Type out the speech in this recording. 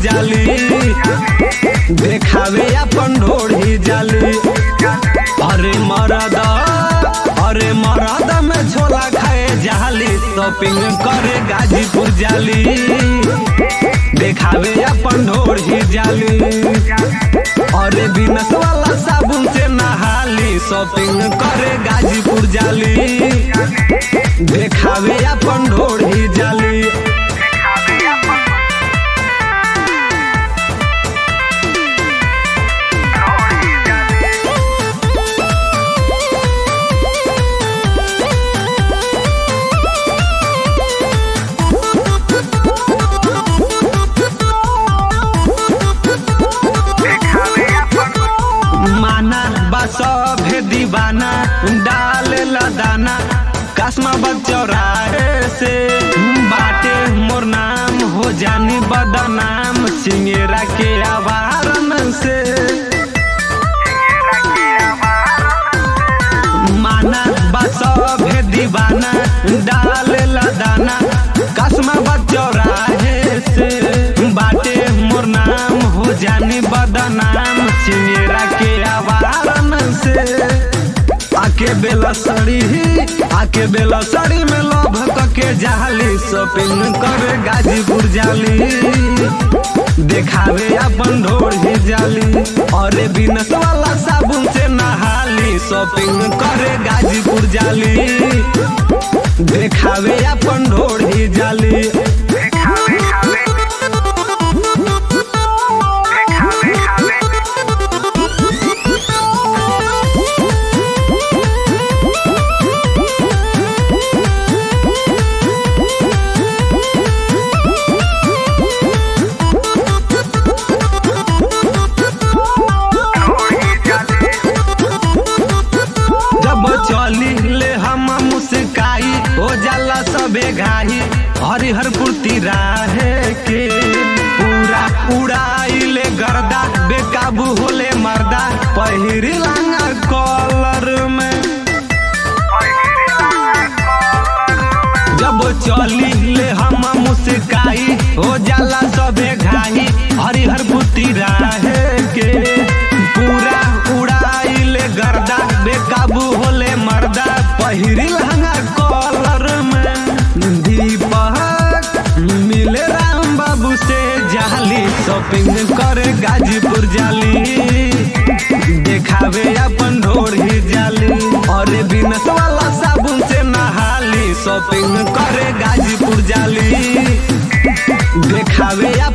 जाली देखावे अपन ढोढ़ी जाली अरे मरद अरे मरद में छोला खाए जाली शॉपिंग करे गाजीपुर जाली देखावे अपन ढोढ़ी जाली अरे बिनस वाला साबुन से नहाली शॉपिंग करे गाजीपुर जाली देखावे अपन ढोढ़ी जाली माना बस भे दीवाना डाल लदाना कसमा बचौराहे से बाटे मोर नाम हो जानी बदनाम सिंगेरा के आवारन से माना बस भे दीवाना डाल लदाना कसमा बचौराहे से बाटे मोर नाम हो जानी बदनाम सिंगेरा के आवारन से आके बेला सड़ी आके बेला सड़ी में लोभ के जाली शॉपिंग करे गाजीपुर जाली देखावे अपन ढोढ़ी जाली अरे बिनस वाला साबुन से नहाली शॉपिंग करे गाजीपुर जाली देखावे अपन ढोढ़ी जाली जब चली ले हम मुस्काई हो जाला सबे घाई हरिहरपुर तिराहे के पूरा उड़ाई ले गर्दा बेकाबू होले मर्दा पहिरी लांगा कॉलर में जब चली ले हम मुस्काई हो जाला सबे घाई हरिहरपुर तिराहे के पूरा उड़ाई ले गर्दा बेकाबू होले मर्दा पहिरी लहंगा कॉलर में दीपक मिले राम बाबू से जाली शॉपिंग करे गाजीपुर जाली देखावे अपन ढोढ़ी जाली और बिनस वाला साबुन से नहाली शॉपिंग करे गाजीपुर जाली देखावे